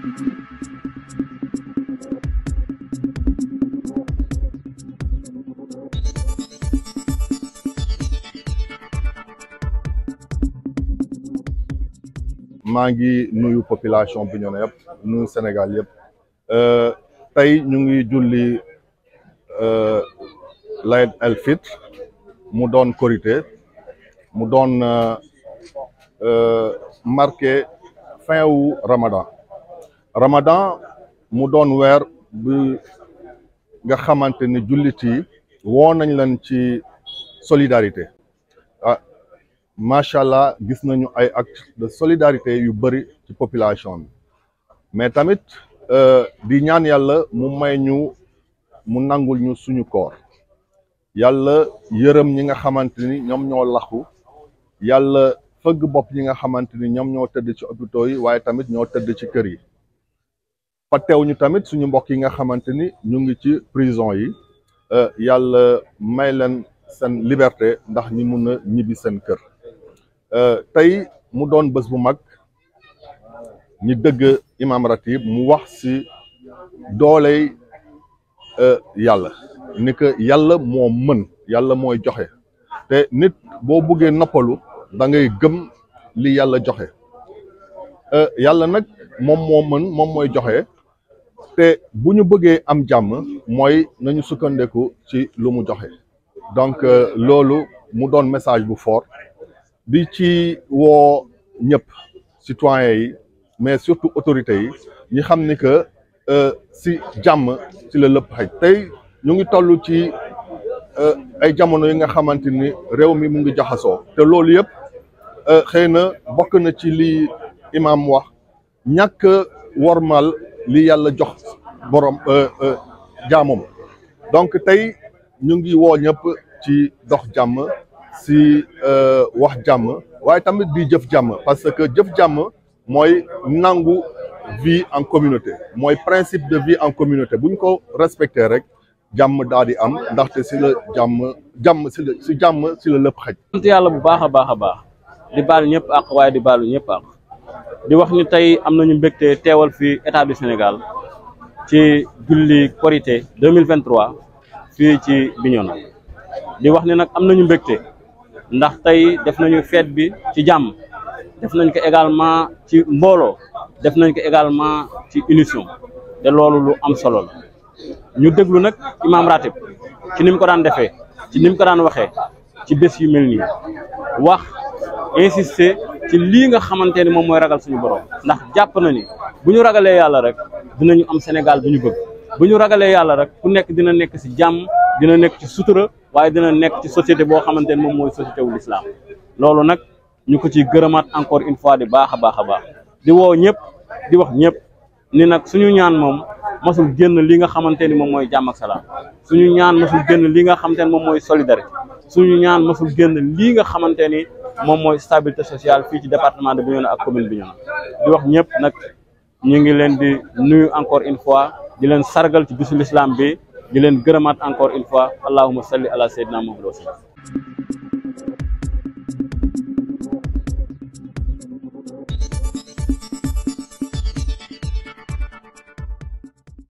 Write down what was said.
maa ngi nuyu population Bignona yëpp nuyu Sénégal yëpp tey ñu ngi julli Layt el Fitr mu doon korité mu doon marqué fin wu Ramadan Ramadan mu doon weer bi nga xamante ni jullit yi woo nañ leen ci solidarité ah macha allah gis nañu ay actes de solidarité yu bëri ci population bi mais tamit di ñaan yàlla mu may ñu mu nangul ñu suñu koor yàlla yërëm ñi nga xamante ni ñoom ñoo laxu yàlla fëgg bopp ñi nga xamante ni ñoom ñoo tëdd ci hôpitaux yi waaye tamit ñoo tëdd ci kër yi fàttewu ñu tamit suñu mbokk yi nga xamante ni ñu ngi ci prison yi yàlla may leen seen liberté ndax ñi mun a ñibbi seen kër tey mu doon bés bu mag ñi dëgg imam ratib mu wax ci dooley yàlla ni que yàlla moo mën yàlla mooy joxe te nit boo buggee noppalu da ngay gëm li yàlla joxe yàlla nag moom moo mën moom mooy joxe te bu ñu bëggee am jàmm mooy nañu sukkandeku ci lu mu joxe donc loolu mu doon message bu fort di ci woo ñëpp citoyens yi mais surtout autorités yi ñi xam ni que si jàmm ci la lépp xëj tey ñu ngi toll ci ay jamono yi nga xamante ni réew mi mu ngi jaxasoo te loolu yëpp xëy na bokk na ci li imam wax ñàkk wormal li yàlla jox borom jaamam donc tey ñu ngi woo ñëpp ci dox jàmm si wax jàmm waaye tamit di jëf jàmm parce que jëf jàmm mooy nangu vie en communauté mooy principe de vie en communauté bu ñu ko respecté rek jàmm daal di am ndaxte si la jàmm jàmm si la si jàmm si la lépp xaj. sant yàlla bu baax a baax a baax di baal ñëpp ak waaye di baalu ñëpp ak di wax ni tey am nañu mbégte teewal fi état du Sénégal ci julli korité 2023 fii ci Bignona di wax ni nag am nañu mbégte. ndax tey def nañu fête bi ci jàmm def nañ ko également ci mbooloo def nañ ko également ci unition te loolu lu am solo la ñu déglu nag imam ratib ci ni mu ko daan defee ci ni mu ko daan waxee ci bés yu mel nii wax insister ci lii nga xamante ni moom mooy ragal suñu borom ndax jàpp na ni bu ñu ragalee yàlla rek dinañu am Sénégal bu ñu bëgg bu ñu ragalee yàlla rek ku nekk dina nekk si jàmm dina nekk ci sutura waaye dina nekk ci société boo xamante ne moom mooy société wu l'islam loolu nag ñu ko ciy gërëmaat encore une fois di baax a baax a baax di woo ñëpp di wax ñëpp ni nag suñu ñaan moom masul génn li nga xamante ni moom mooy jàmm ak salaam suñu ñaan masul génn li nga xamante ni moom mooy solidarité suñu ñaan masul génn lii nga xamante ni moom mooy stabilité sociale fii ci département de Bignona ak commune Bignona di wax ñëpp nag ñu ngi leen di nuyu encore une fois di leen sargal ci bisu l'islam bi di leen gërëmaat encore une fois allahumma salli ala sayyidina Muhammad